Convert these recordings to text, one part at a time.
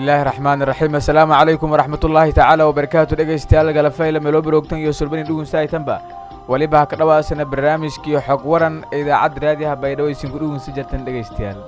bismillaahi raxmaan iraxiim assalaamu calaykum waraxmatullaahi tacaala wabarakaatu dhegaystayaal galafayla meeloo baroogtan iyo sulbani dhugunsahaytanba weliba ha ka dhowaasana barnaamijkii xog waran ee idaacadda raadiyaha baydhabo isinku dhugunsa jirtan dhegaystayaal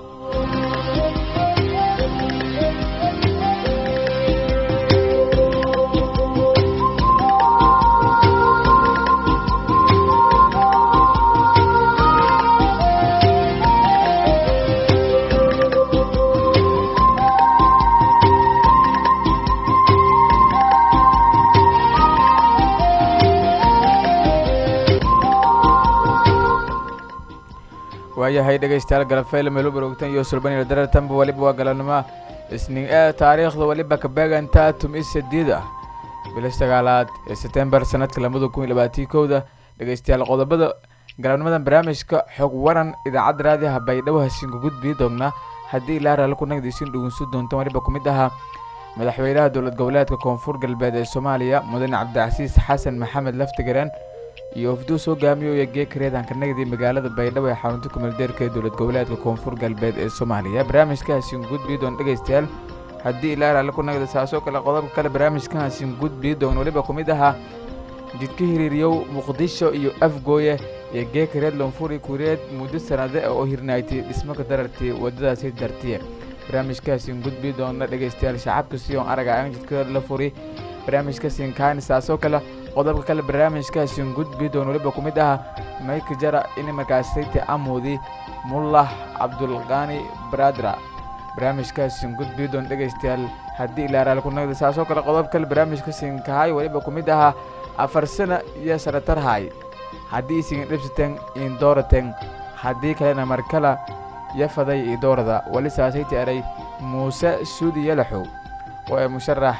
waayahay dhegaystayaal galafayla meelo baroogtan iyo sulbaniyo darartanba weliba waa galanimo isniin ee taariikhda weliba kabeegantaa tum i sadiid ah bila sagaalaad ee setembar sanadka labada kun iyo labaatii kowda dhegaystayaal qodobada galabnimadan barnaamijka xog waran idaacadda raadiyaha baydhabo hasiinku gudbii doonnaa haddii ilaa raali ku nagdiisin dhugunsu doontan weliba ku mid ahaa madaxweynaha dowlad goboleedka koonfur galbeed ee soomaaliya mudane cabdicasiis xasan maxamed laftigareen iyo ofduus hogaamiyoya geekareedanka nagdi magaalada baydhabo ee xarunta kumeeldeerka ee dowlad goboleedka koonfur galbeed ee soomaaliya barnaamijkaasiin gudbii doon dhegaystayaal haddii ilaa raali ku nagda saasoo kale qodobka kale barnaamijkaasiin gudbii doon weliba ku mid ahaa jidka hiriiryow muqdisho iyo afgooye iyo geekareed lonfuri kureed muddo sanade oo hirnaaytay dhismaka darartii wadadaasi dartiye barnaamijkaasiin gudbii doona dhegaystayaal shacabka siyoon araga aan jidka la furi barnaamijkaasiin kaani saasoo kale qodobka kale barnaamijkaasiin gudbii doon weliba ku mid ahaa mayka jara in markaasayta amoodi mullah cabdulqaani baradra barnaamijkaasiin gudbii doon dhegaystayaal haddii ilaa raali ku nagda saasoo kale qodob kale barnaamijkaasiin kahay weliba ku mid ahaa afar sana iyo sanatarhay haddii isigin dhibsateen iin doorateen haddii kalena markala yafaday io doorada weli saasayti eray muuse suudi yalaxow oo ay musharax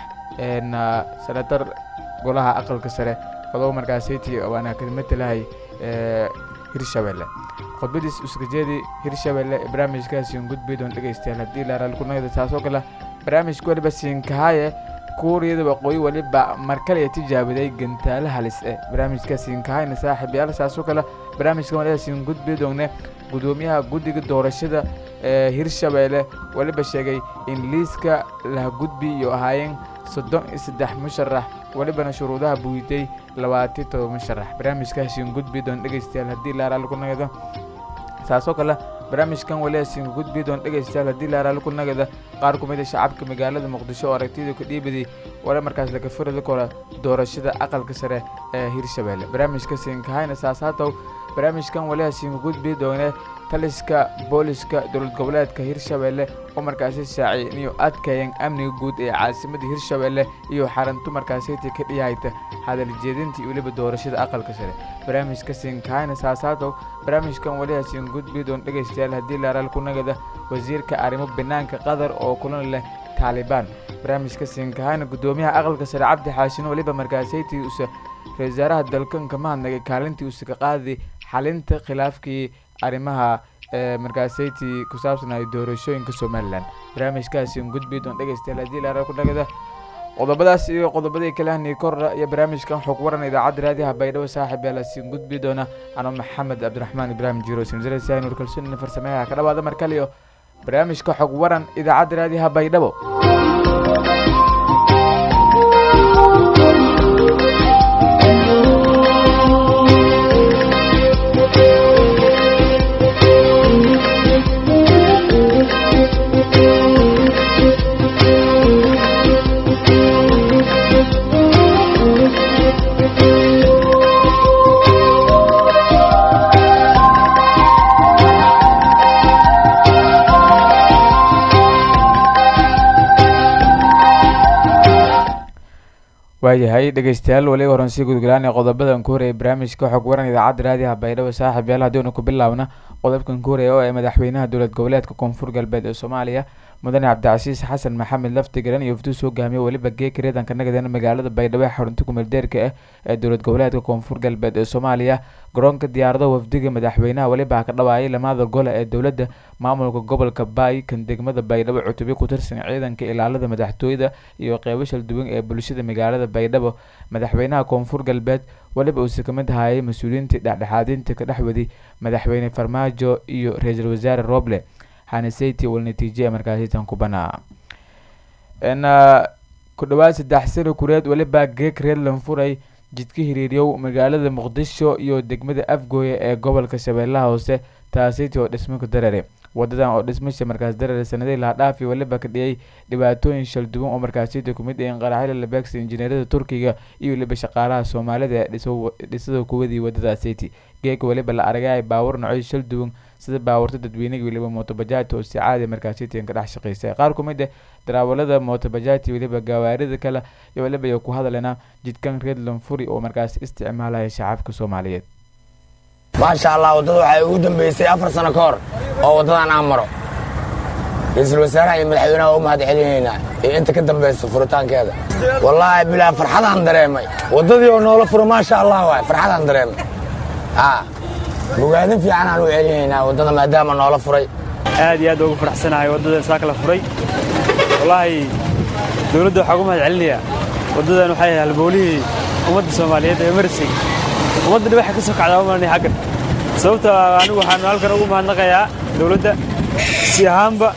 senatar golaha aqalka sare fadow markaasayti waana ka matalahay hirshabelle khudbadiis uskajeedii hirshabelle ee barnaamijkaasiin gudbii doon dhegaystayaal haddii ilaa raali ku nagda saasoo kale barnaamijka weliba siinkahaaye kuuriyada waqooyi weliba markale ee tijaabiday gantaalo halis eh barnaamijka siinkahayna saaxiib yaal saasoo kale barnaamijka waliba siin gudbii doone gudoomiyaha guddiga doorashada ee hirshabelle weliba sheegay in liiska laha gudbi iyo ahaayeen soddon iyo saddex musharax welibana shuruudaha buuyiday labaatan todoba musharax barnaamijkaasiin gudbii doon dhegaystayaal haddii ilaa raali ku nagada saasoo kale barnaamijkan waliba siin gudbii doon dhegaystayaal haddii ilaa raali ku nagada qaar ku mid a shacabka magaalada muqdisho oo aragtida ka dhiibaday wala markaas laga firada kora doorashada aqalka sare ee hirshabelle barnaamijka siinkahayna saasaatow barnaamijkan waliba siin gudbii doone taliska booliska dowlad goboleedka hirshabelle oo markaasi shaaciyay inuu adkeeyeen amniga guud ee caasimadda hirshabelle iyo xarantu markaasiti ka dhiyahayta hadaljeedinta iyo weliba doorashada aqalka sare barnaamijka siinkahayna saasaatow barnaamijkan waliba siin gudbii doon dhegaystayaal haddii laaraal ku nagada wasiirka arrimo banaanka qatar oo kulan leh taalibaan barnaamijka siinkahayna gudoomiyaha aqalka sare cabdi xaashino weliba markaasaytii usa ra-isul wasaaraha dalkan ka mahadnagay kaalintii usa ka qaaday xalinta khilaafkii arrimaha ee markaasaytii ku saabsanay doorashooyinka somalilan barnaamijkaasiin gudbii doon dhegaystayaal haddii laaraal ku nagada qodobadaas iyo qodobadii kalehni korra iyo barnaamijkan xog waran idaacadda raadiyaha baydhabo saaxib yaalaasiin gudbii doona ano maxamed cabdiraxmaan ibraahim jiro sinzaraysahay nuur kalsoonina farsameyaha ka dhawaada mar kaliyo barnaamijka xog waran idaacadda raadiyaha baydhabo waayahay dhegaystayaal waliba horan sii gudgalaan ee qodobadan ku horreeyay barnaamijka xog waran idaacadda raadiyaha baydhabo saaxib yaal haddiinu ku bilaabna qodobkan ku horreeya oo ee madaxweynaha dowlad goboleedka koonfur galbeed ee soomaaliya mudane cabdicasiis xasan maxamed laftigaran iyo ofduus hogaamiye weliba geekareedanka nagadan magaalada baydhabo ee xarunta kumeeldeerka ah ee dowlad goboleedka koonfur galbeed ee soomaaliya garoonka diyaarado wafdiga madaxweynaha weliba ka dhawaayay lamada gole ee dowladda maamulka gobolka baay kan degmada baydhabo cutubyo ku tirsan ciidanka ilaalada madaxtooyada iyo qeybo shalduwan ee bulshada magaalada baydhabo madaxweynaha koonfur galbeed weliba uuse ka mid ahayay mas-uuliyiintii dhexdhexaadinta ka dhexwaday madaxweyne farmaajo iyo ra-iisul wasaare roble haneseti wal natiije markaasitan ku banaa ku dhawaad saddex sano kureed weliba geeg reer lanfuray jidka hiriiryow magaalada muqdisho iyo degmada afgooye ee gobolka shabeellaha hoose taasiti oo dhismo ku darare wadadan oo dhismasha markaas darare sanadihii laha dhaafi weliba ka dhiyay dhibaatooyin shal duwan oo markaasita kumid ahin qaraxyada labeegsa injineerada turkiga iyo weliba shaqaalaha soomaalida ee dhisada kuwadii wadada city geega weliba la aragay baawar nocyo shal duwan sida baawarta dadweynaga weliba mootobajaajta oo si caadi markaasitian ka dhex shaqeysay qaar kumid ah daraawalada mootobajaajta weliba gawaarida kale iyo weliba iyo ku hadalena jidkan reer lanfuri oo markaas isticmaalaya shacabka soomaaliyeed maasha allah waddada waxay ugu dambeysay afar sano ka hor oo waddadan aan maro ra-iisul wasaaraha iyo madaxweynaha u mahad celinaynaa iyo inta ka dambaysa furitaankeeda wallaahi bilaa farxadaan dareemay waddadii oo noola furo maasha allah waay farxadaan dareemay bogaadin fiican aan u celinaynaa waddada maadaama noola furay aad iyo aad ugu faraxsanahay waddada saaka la furay wallaahi dawladda waxaa ugu mahad celinayaa waddadan waxay ahay halbowlihii ummadda soomaaliyeed ee marsig ummadda dhi waxay ka soo kacdaa umalnay xaggan sababta anigu waxaan halkan ugu mahadnaqayaa dawladda si ahaanba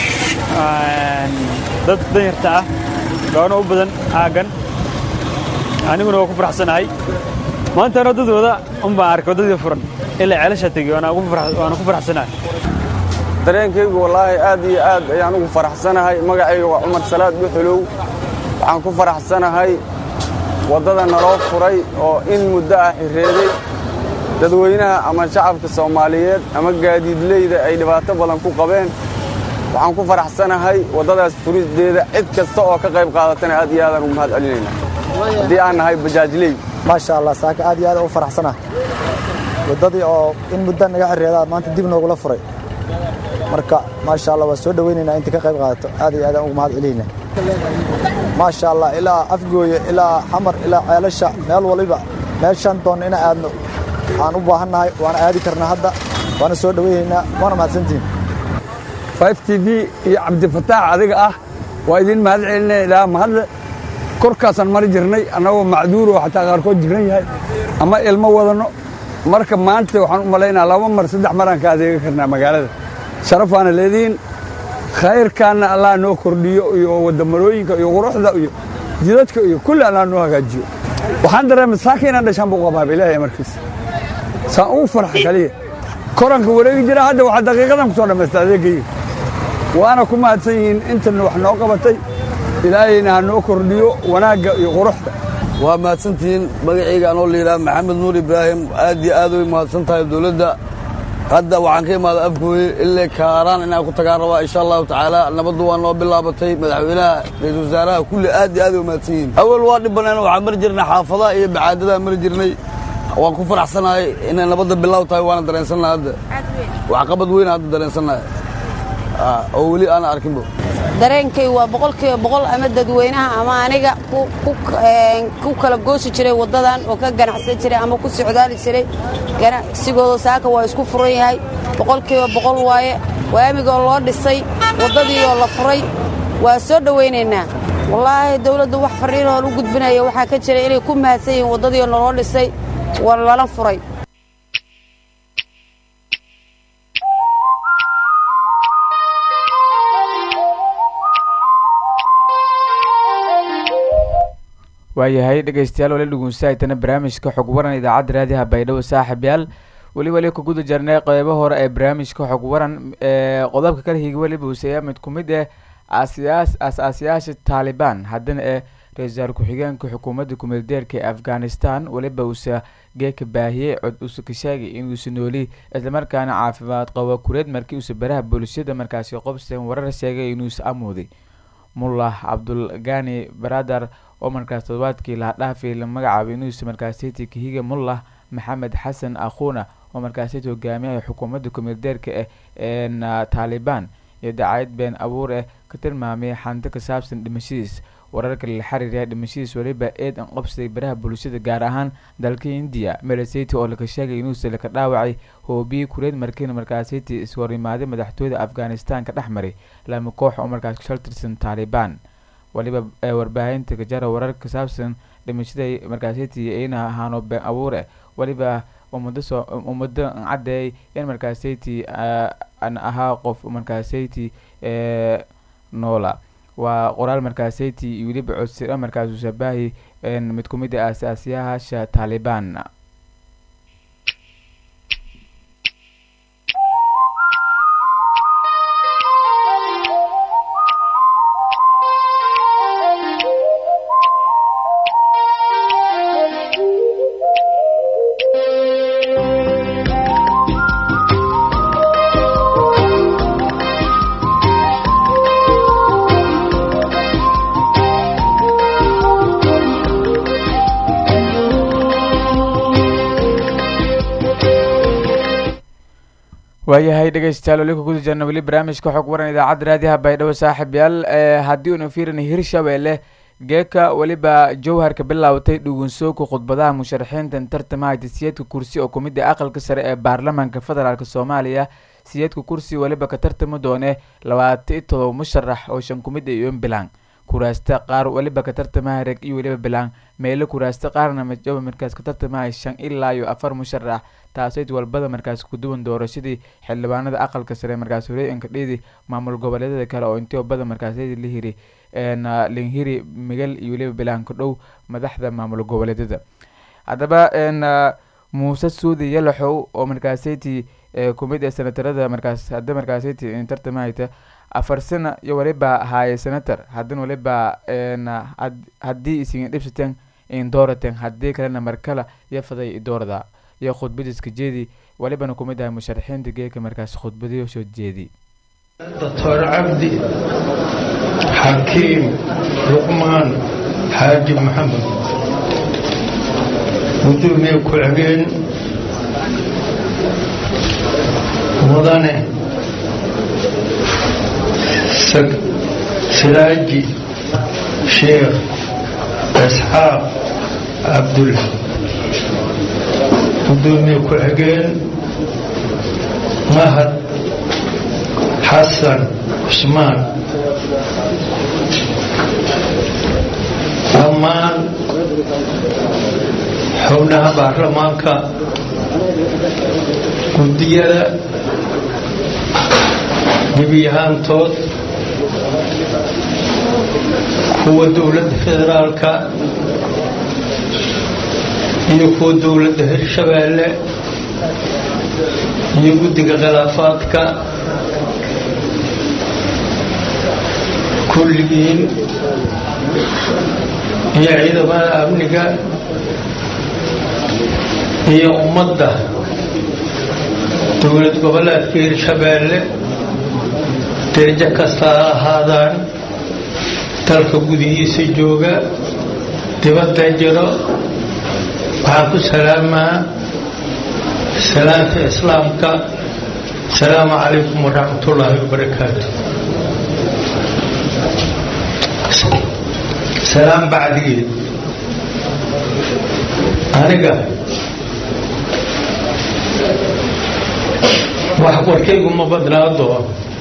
dad danyarta ah gaano u badan aaggan aniguna waa ku faraxsanahay maantaan waddadooda un baan arkay waddadii furan ilaa ceelasha tegey waana ku faraxsanahay dareenkaygu wallaahi aad iyo aad ayaan ugu faraxsanahay magacayga waa cumar salaad buxulow waxaan ku faraxsanahay waddada naloo furay oo in muddo ah xirreeday dadweynaha ama shacabka soomaaliyeed ama gaadiidleyda ay dhibaato badan ku qabeen waxaan ku faraxsanahay waddadaas furisdeeda cid kasta oo ka qayb qaadatana aad iyo aadaan ugu mahad celinaynaa haddii aan nahay bajaajley maasha allah saaka aad iyo aad ugu faraxsanah waddadii oo in muddo naga xirreedaa maanta dib noogula furay marka maasha allah waa soo dhowaynaynaa inta ka qayb qaadato aad iyo aadaan ugu mahad celiynaa maasha allah ilaa afgooye ilaa xamar ilaa ceelasha meel waliba meeshaan doonna ina aadno aan u baahannahay waana aadi karnaa hadda waana soo dhowaynaynaa waana mahadsantihin f t v iyo cabdifataax adiga ah waa idiin mahad celinaya ilaa mahadle korkaasaan mari jirnay annagoo macduur oo xataa qaarkood jiran yahay ama ilmo wadanno marka maanta waxaan u malaynaa laba mar saddex maraan ka adeega karnaa magaalada sharafaana leedihiin khayrkaanna allah noo kordhiyo iyo waddamarooyinka iyo quruxda iyo jidadka iyo kulli allah noo hagaajiyo waxaan dareemay saaka inaan dhashaan buu qabaaba ilaahay markiisa saan ugu farxa kaliya koranka wareegi jira hadda waxaa daqiiqadan ku soo dhammaysta adeegayga waana ku mahadsan yihiin intana wax noo qabatay ilaahayna ha noo kordhiyo wanaagga iyo quruxda waa mahadsantihiin magacayga anoo layidhaha maxamed nuur ibraahim aad iyo aad way mahadsan tahay dawladda hadda waxaan ka imaada afgooye illee kaaraan inaan ku tagaan rabaa insha allahu tacaala nabaddu waa noo bilaabatay madaxweynaha ra-iisul wasaaraha kulli aad iyo aad way mahadsan yihiin awal waa dhibbaneen waxaan mari jirnay xaafadaha iyo bacaadadaa mari jirnay waan ku faraxsanahay inay nabadda bilaaw tahay waana dareensannahay hadda waxqabad weyn hadda dareensannahay oo weli aana arkinbo dareenkay waa boqolkiiba boqol ama dadweynaha ama aniga ku kala goosi jiray waddadan oo ka ganacsan jiray ama ku socdaali jiray ganacsigooda saaka waa isku furan yahay boqolkiiba boqol waaye waamigoo loo dhisay waddadii oo la furay waa soo dhowaynaynaa wallaahi dawladdu wax farriinoon u gudbinaya waxaa ka jira inay ku mahadsan yihiin waddadii oo naloo dhisay waa lala furay waayahay dhegeystayaal wali dhugunsaaytana barnaamijka xog waran idaacadda raadiyaha baydhabo saaxib yaal weli wali ku guda jarnay qeybo hore ee barnaamijka xog waran ee qodobka kala higa weliba huseeya mid ku mid eh asiyaas as-aasiyaasha taalibaan haddana ee ra-iisul ku-xigeenka xukuumadda kumeeldeerka ee afghanistan weliba uuse geeka baahiyey cod uuse ka sheegay inuusa nooli islamarkaana caafimaad qabo kureed markii uuse baraha bulshada markaasi qobsten warar sheegay inuusa amooday mullah cabdulgani baradar oo markaas toddobaadkii laha dhaafay la magacaabay inuusa markaasiti kahiga mullah maxamed xasan akhuna oo markaasiti hogaamiyaha xukuumadda kumeeldeerka eh ee taalibaan iyo dacayad been abuur eh ka tilmaamay xanto ka saabsan dhimashadiis wararka la xiriiraya dhimashadiis weliba eed an qabsaday baraha bulshada gaar ahaan dalka indiya melasiti oo laka sheegay inuusa laka dhaawacay hoobiyi kureed markiina markaasiti iswarimaaday madaxtooyada afghanistan ka dhex maray lama koox oo markaas kashal tirsan taalibaan waliba warbaahinta kajara wararka ka saabsan dhimashada markaasiti ina ahaano been abuur eh waliba ummadasoo ummado caddeey in markaasiti an ahaa qof markaasiti noola waa qoraal markaaseyti iyo weliba codsira markaasuu shabahi mid ku mid a aasaasiyaasha taalibaan waayahay dhegeystayaal weli kuguda jirna weli barnaamijka xog waran idaacadda raadiyaha baydhabo saaxib yaal haddii unu fiirina hirshabelle geeka weliba jowharka bilaawtay dhugunsooka khudbadaha musharaxiintan tartamahayta siyeedka kursi oo kumid ah aqalka sare ee baarlamaanka federaalk soomaaliya siyeedka kursi weliba ka tartami doone labaatan iyo todoba musharax oo shan kumid ah iyo bilaan kuraasta qaar weliba ka tartamaha reg iyo weliba bilaan meelo kuraasta qaarna majoba markaas ka tartamahay shan ilaa iyo afar musharax taasoo walbada markaas kuduwan doorashadii xildhibaanada aqalka sare markaas horeeyanka dhiidi maamul goboleedyada kale oo intii bada markaasyadii la hiri linhiri migel iyo weliba bilaanka dhow madaxda maamul goboleedyada haddaba muuse suudi yalaxow oo markaasayti kumid ee senatarada markaas hadda markaasayti tartamahayta afar sana iyo waliba haaye senator haddana waliba haddii isigin dhibsateen in doorateen haddii kalena markala iyo faday doorada iyo khudbadiiska jeedi walibana kumid ahay musharaxiinta geeka markaas khudbadiyo soo jeedi doctor cabdi xakiim luqmaan xaaji maxamed gudoomiye ku-xigeen mudane siraaji sheekh isxaaq cabdulla gudoomiye ku-xigeen mahad xasan cusmaan dhammaan xubnaha baarlamaanka guddiyada gebiyahaantood kuwa dowladda federaalka iyo kuwa dowladda hirshabeelle iyo guddiga khilaafaadka kulligiin iyo ciidamada amniga iyo ummadda dowlad goboleedka hirshabeelle derajo kasta ha ahaadaan dalka gudihiisa jooga dibadda jiro waxaan ku salaamaa salaamta islaamka asalaamu calaykum waraxmatullaahi wabarakaatu salaam bacdigeed aniga wax warkaygu ma badnaa doo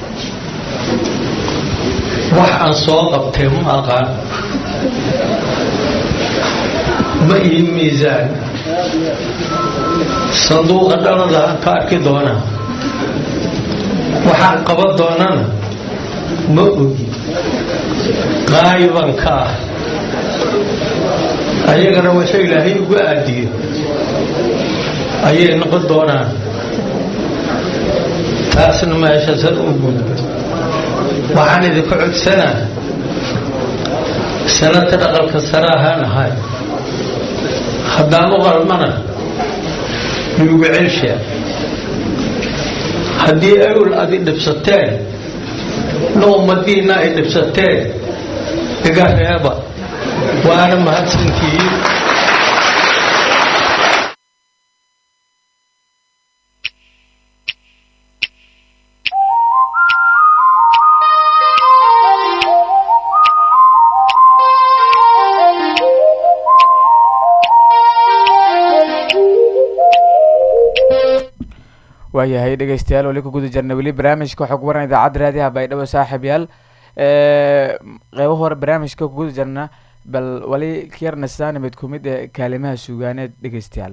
wax aan soo qabtay ma aqaan ma ii miisaan sanduuqa dhalada aan ka arki doonaa waxaan qaban doonana ma ogi qaayiban ka ah ayagana waxa ilaahay ugu aadiyo ayay noqon doonaan taasna meeshasan u gudba waxaan idinka codsanaa sanata dhaqalka sare ahaan ahay haddaan u qalmana yuugu celshaa haddii awel adi dhibsateen na ummadiinna ay dhibsateen iga reeba waana mahadsantihiin waayahay dhegeystayaal weli ku guda jirna weli barnaamijka xog waran idaacadda raadiyaha baydhabo saaxiib yaal qeybo hore barnaamijka ku guda jirna bal wali kyarna sidaan mid ku mid ee kaalimaha suugaaneed dhegeystayaal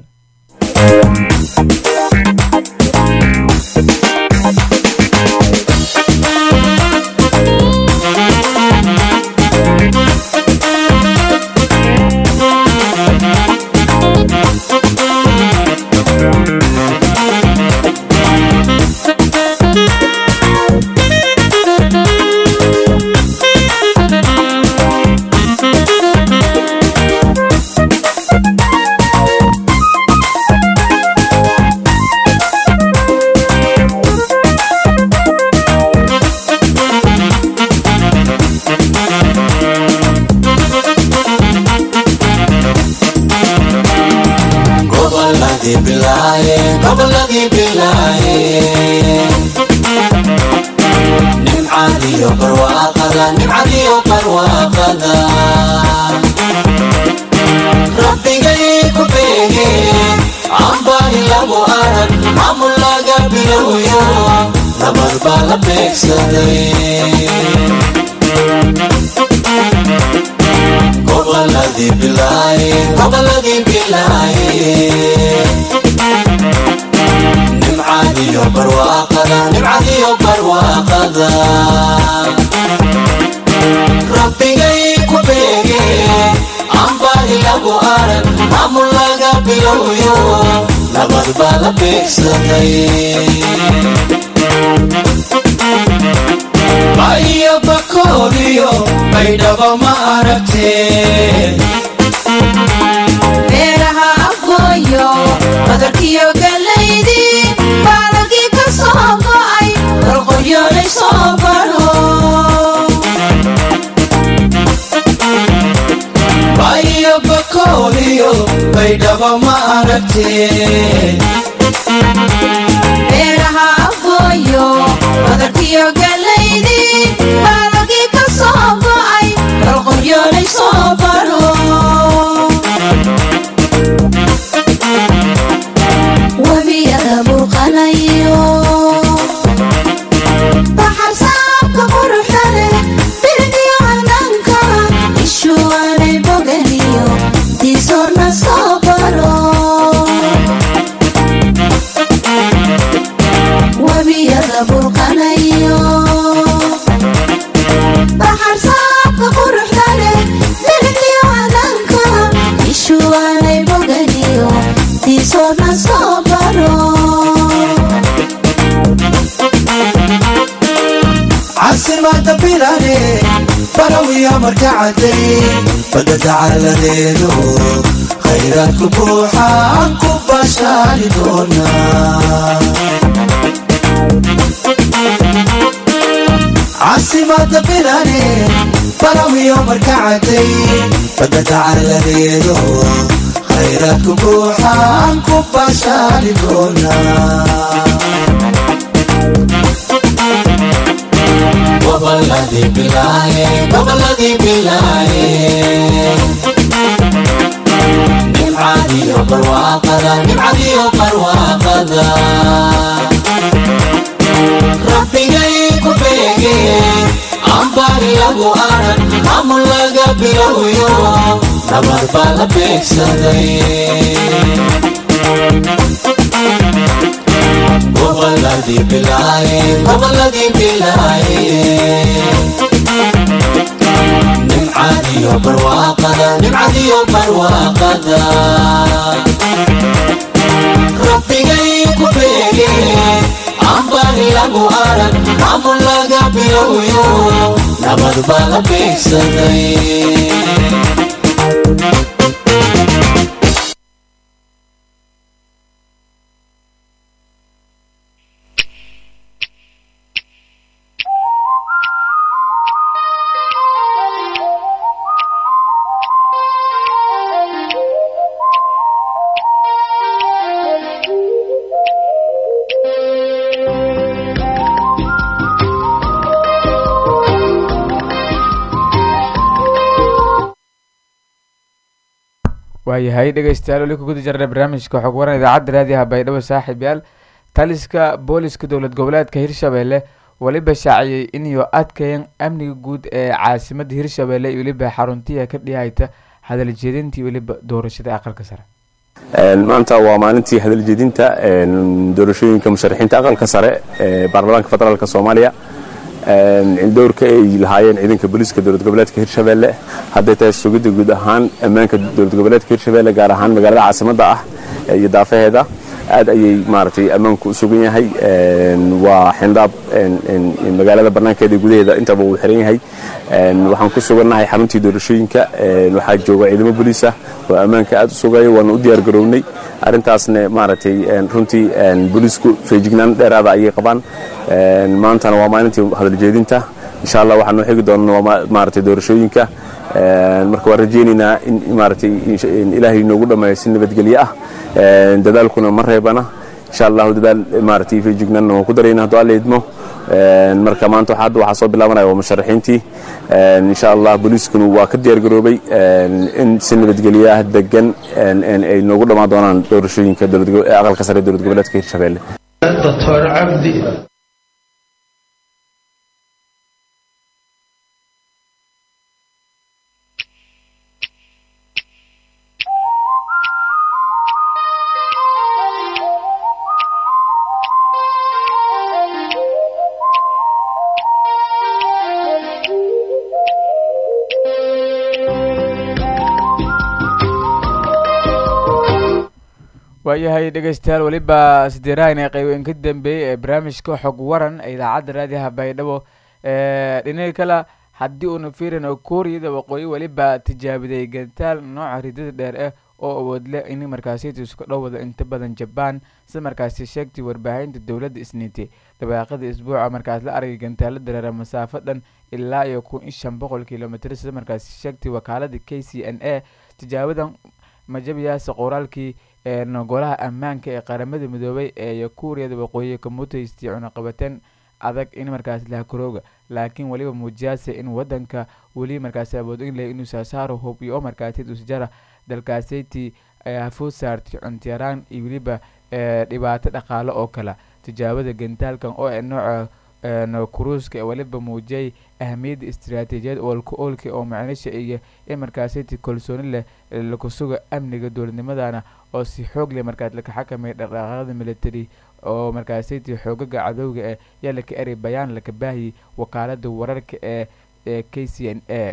nabad baa la beegsaday goboladii bilaaye goboladii bilaaye nimcadiyo barwaaqada nimcadiyo barwaaqada rabbigay ku beege ambaari lagu aran maamul laga bilowyo nabad baa la beegsaday bayo bakooliyo baydhabo ma aragteen beeraha afgooyo badarkiyo galaydii baalagii ka soo go'ay qorqoryoolay soo baro bayo bakooliyo baydhabo ma aragteen beeraha afgooyo badarkiyo galaydii baalagii ka soo go'ay qorqoryoolay soo baro webiyada burqanayo baxar saabka quruxda leh bilicdiyo hanaanka ishuwanay boganiyo diisoorna soo baro webiyada burqanayo baxar saabka quruxda leh bilicdiyo hanaanka ishuwanay boganiyo diisoorna soo baro caasimada bilane barawiya marka caday badda dacaladeedo khayraadku buuxaan ku bashaali doonaa caasimada bilane barawiya marka caday badda dacaladeedo khayraadku buuxaan ku bashaali doonaa goboladii bilaaye goboladii bilaaye nimcadiyo barwaaqada nimcadiyo barwaaqada rabbigay ku beege ambaari lagu aran maamul laga bilowyo nabad baa la beegsaday goboladii bilaaye goboladii bilaaye nimcadiyo barwaaqada nimcadiyo barwaaqada rabbigay ku beege ambaari lagu aran maamul laga bilowyo nabad baa la beegsaday waayahay dhegeystayaal weli ku guda jirna barnaamijka xog waran idaacadda raadiyaha baydhabo saaxiib yaal taliska booliska dowlad goboleedka hirshabelle weliba shaaciyey inuu adkayan amniga guud ee caasimada hirshabelle iyo weliba xaruntiya ka dhihayta hadaljeedintii weliba doorashada aqalka sare maanta waa maalintii hadaljeedinta doorashooyinka musharaxiinta aqalka sare ee baarlamaanka federaalk soomaaliya dowrka ay lahaayeen ciidanka booliiska dowlad goboleedka hirshabelle hadday tahay sugidda guud ahaan ammaanka dowlad goboleedka hirshabelle gaar ahaan magaalada caasimadda ah iyo daafaheeda aad ayay maaragtay ammaanku u sugan yahay waa xindhaab magaalada bannaankeeda gudaheeda intaba uu xiran yahay waxaan ku sugannahay xaruntii doorashooyinka waxaa jooga ciidamo booliis ah oo ammaanka aad u sugaya waana u diyaar garownay arrintaasna maaragtay runtii booliisku feejignaan dheeraada ayay qabaan maantana waa maalintii hadaljeedinta insha allah waxaan noo xigi doonaa waa maaragtay doorashooyinka marka waan rajaynaynaa in maaragtay ilaahay inoogu dhammeeyo si nabadgelyo ah dadaalkuna ma reebana insha allahu dadaal maaragtay feejignaanna waan ku daraynaa hadduu alla idmo marka maanta hadda waxaa soo bilaabanaya waa musharaxiintii insha allah booliiskuna waa ka diyaar garoobay in si nabadgelyo ah degan ay noogu dhammaan doonaan doorashooyinka aqalka sare dowlad goboleedka hirshabelle doctor cabdi waayahay dhegeystayaal weliba sideerahan qeybeyn ka dambeeyey ee barnaamijka xog waran ee idaacadda raadiyaha baydhabo dhinaga kale haddii uuna fiirino kuuriyada waqooyi weliba tijaabiday gantaal nooca ridada dheer ah oo awood leh in markaasi isku dhowada inta badan jabaan sida markaasi sheegtay warbaahinta dowladda isniintay dabaaqada isbuuca markaas la argay gantaalo dareera masaafo dhan ilaa iyo kun iyo shan boqol kilomitr sida markaasi sheegtay wakaalada k c n a tijaabadan majabiyaasa qoraalkii golaha ammaanka ee qaramada midoobay ee kuuriyada waqooyi ka mutaystay cunaqabateen adag in markaas lahakarooga laakiin weliba muujiyaase in wadanka weli markaasi awood in leh inuu saasaaro hub iyo oo markaasi usjara dalkaaseytii hafood saartay cuntiyaraan iyo weliba dhibaato dhaqaale oo kale tijaabada gantaalkan oo nooca kuruuska ee weliba muujiyay ahamiyadda istiraatiijiyad oolka oolka oo macnisha iyo in markaaseytii kalsooni leh laku suga amniga dowladnimadana oo si xoog leh markaas laka xakamay dhaqdhaqaaqada military oo markaaseytii xoogaga cadowga ee yaa laka eray bayaan laka baahiyay wakaalada wararka ee ee k c n a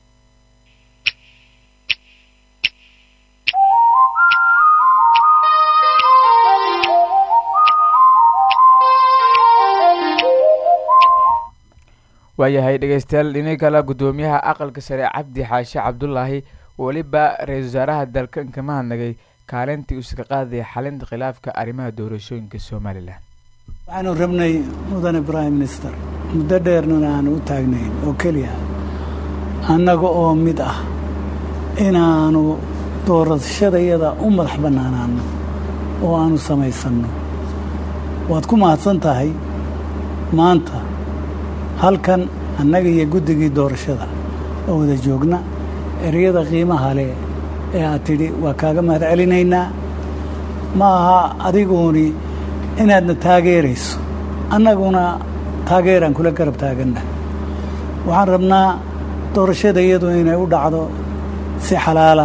waayahay dhegeystayaal dhini kale guddoomiyaha aqalka sare cabdi xaashe cabdulaahi weliba ra-iisul wasaaraha dalka kama hadnagay kaalintii uu iska qaadaya xalinta khilaafka arrimaha doorashooyinka somalilan waxaanu rabnay mudane prime minister muddo dheernana aanu u taagnayn oo keliya annaga oo mid ah inaanu doorashadayada u madax bannaanaanno oo aanu samaysanno waad ku mahadsan tahay maanta halkan annaga iyo guddigii doorashada oo wada joogna ereyada qiimaha leh ee aad tidhi waa kaaga mahad celinaynaa ma aha adiguuni inaadna taageerayso annaguna taageeraan kula garab taaganna waxaan rabnaa doorashada iyadu inay u dhacdo si xalaala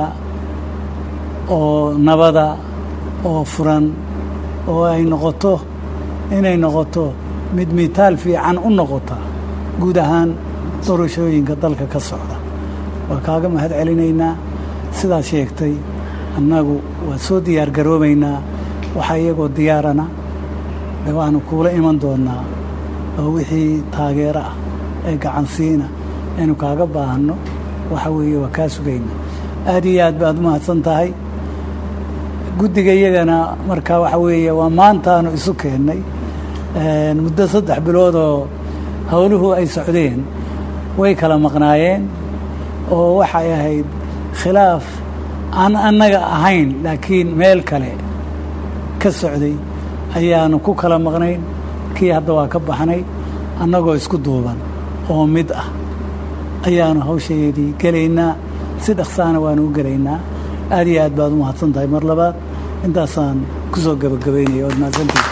oo nabada oo furan oo ay noqoto inay noqoto mid mitaal fiican u noqota guud ahaan doorashooyinka dalka ka socda waa kaaga mahad celinaynaa sidaad sheegtay annagu waa soo diyaar garoobaynaa waxaa iyagoo diyaarana de waanu kuula iman doonnaa oo wixii taageero ah ee gacansiina aynu kaaga baahanno waxa weeye waa kaa sugayna aad iyo aad baad u mahadsan tahay guddiga iyagana marka waxa weeye waa maantaanu isu keennay muddo saddex biloodoo howluhu ay socdeen way kala maqnaayeen oo waxay ahayd khilaaf aan annaga ahayn laakiin meel kale ka socday ayaanu ku kala maqnayn kii hadda waa ka baxnay annagoo isku duuban oo mid ah ayaanu hawshaydii gelaynaa si dhaqsaana waanu u gelaynaa aad iyo aad baad u mahadsan tahay mar labaad intaasaan ku soo gebagabaynaya ood mahadsantihi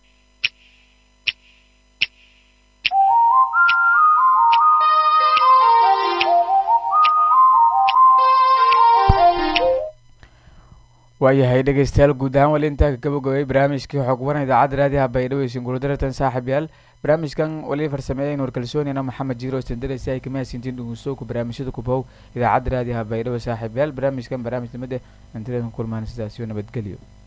waayahay dhegeystayaal guud ahaan wali intaa ka gabagabay barnaamijkii xog waran idaacadda raadiyaha baydhabo iyo singuradaratan saaxib yaal barnaamijkan wali farsameeyayn warkalsoonina maxamed jiiro standaresi ay kama hasintiin dhugusooku barnaamijyada kubow idaacadda raadiyaha baydhabo saaxib yaal barnaamijkan barnaamij lamid eh antileedan kulmaan sidaasiyo nabadgelyo